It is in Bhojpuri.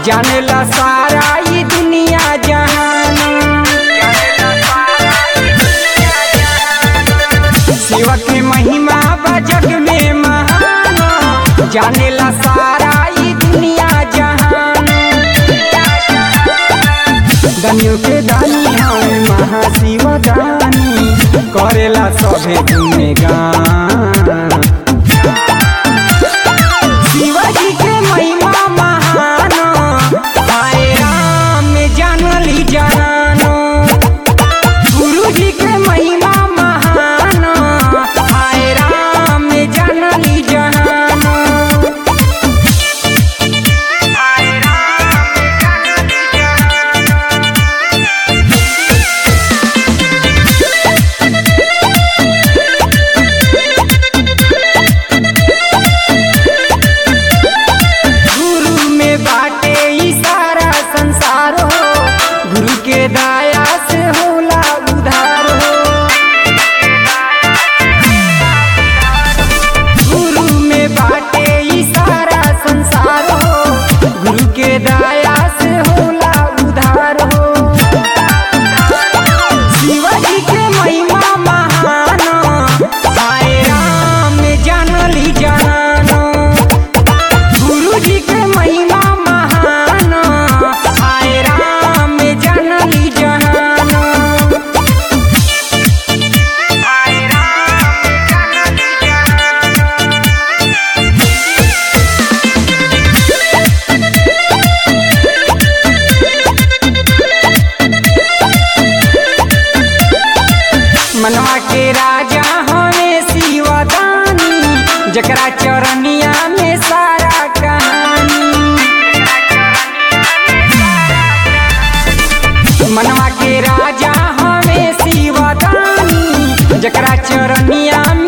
जानेला सारा ई दुनिया जहान शिव के महिमा बा जग में महान जानेला सारा ई दुनिया जहान दनियो के दानी हमें महाशिव दानी करेला सभे गुणगान शिवाजी के महिमा महान हाय राम जानली जानो गुरु जी के महिमा महान हाय राम जानली जानो गुरु में बाटे ई सारा संसार हो गुरु के दया से होला उधार हो गुरु में बाटे ई सारा संसार हो गुरु के दया से होला उधार हो शिवाजी के महिमा महान हाय राम जानली जानो गुरु जी के महिमा महान आय राम जानली जहानो मनवा के राजा हमें शिवदानी जकरा चरनिया में सारा कहानी मनवा के राजा हमें शिवदानी जकरा चरनिया में